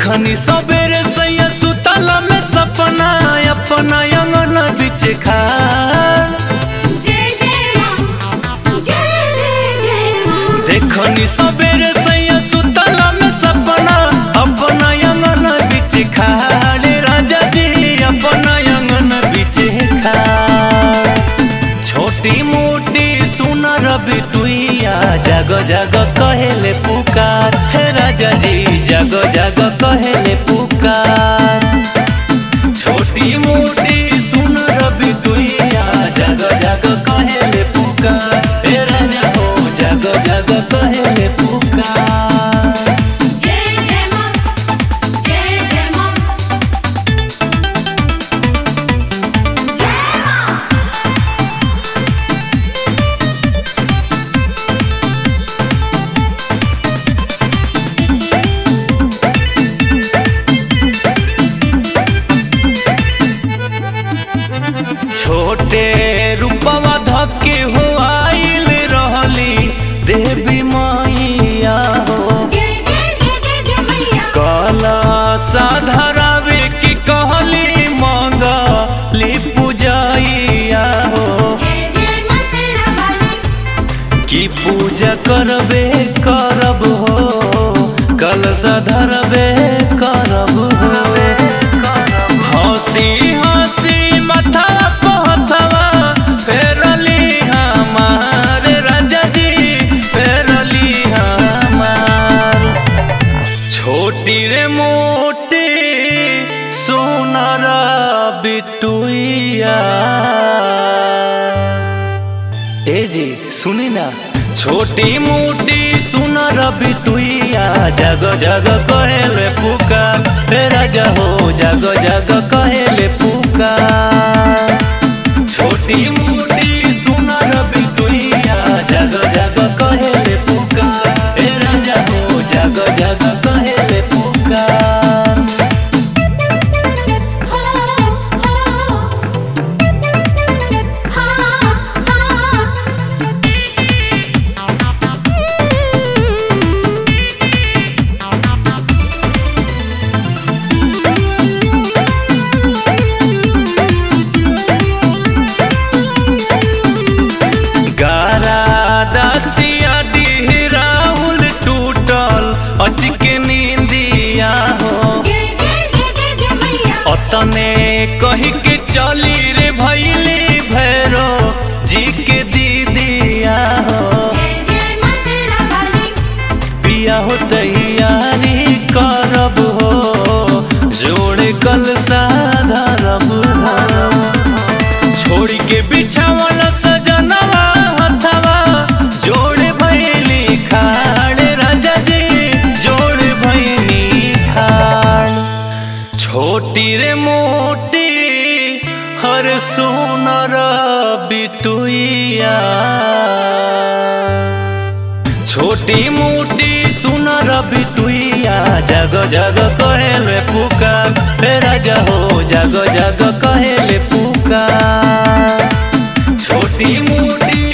देखनी सबेरे सैया सुतला में सपना अपना अंगन बीच खा जय जय मां जय जय जय मां देखनी सबेरे सैया सुतला में सपना अपना अंगन बीच खाले राजा जी अपना अंगन बीच खा छोटी मोटी सुनर बिटुइया जग जग कहेले पुकार हे राजा जी जग जग कहेले पुकार छोटी मोटी सुनर बिटुइया जग जग कहेले पुकार हे राजा हो जग जग कहेले पुकार जय जय मां जय जय मां जय मां छोटे रूपवा धके हो आइल रहली देवी मैया हो जय जय जय जय जय मैया कला साधरावे की कहली मंगली पूजाइया हो जय जय मां शेरा वाली की पूजा करबे करब हो कलश धरबे करब हो हंसी हंसी मथा पहथवा फेरली हमार राजा जी फेरली हमार छोटी रे मोटी सोनार बिटुइया ए जी सुनी ना छोटी मोटी सुनर बिटुइया जग जग कहेले पुकार हे राजा हो जग जग कहेले पुकार छोटी मोटी सुनर बिटुइया जग जग कहेले पुकार हे राजा हो जग जग कहेले पुकार हो हो हां हां गारा दासिया डिहराउल टूटल अचके नींदिया हो जय जय जय जय जय मैया अतने कही के चली रे भैली भैरो जी के दीदिया हो जय जय मां शेरा वाली पिया हो तैयारी करब हो जोड़े कल साधरब हो छोड़ के बिछावल सजनवा हथवा जोड़ भैली खाड़ राजा जी जोड़ भैली खाड़ छोटी रे मोटी हर सोनर बिटुइया छोटी मोटी सुनर बिटुइया जग जग कहेले पुकार हे राजा हो जग जग कहेले पुकार छोटी मोटी